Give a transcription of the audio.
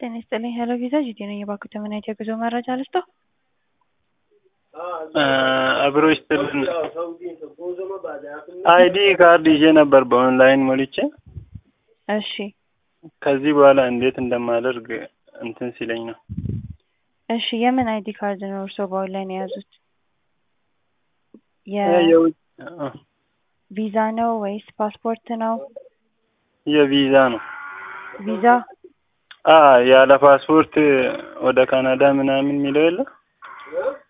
ጤና ይስጥልኝ ሄሎ ቪዛ ጂጂ ነኝ። የባንኩ ተመናይት የጉዞ መረጃ ልስጠው? አብሮ ይስጥልን። አይዲ ካርድ ይዤ ነበር በኦንላይን ሞልቼ። እሺ ከዚህ በኋላ እንዴት እንደማደርግ እንትን ሲለኝ ነው። እሺ የምን አይዲ ካርድ ነው እርስዎ በኦንላይን የያዙት? የውጭ የቪዛ ነው ወይስ ፓስፖርት ነው? የቪዛ ነው። ቪዛ አ ያለ ፓስፖርት ወደ ካናዳ ምናምን የሚለው የለ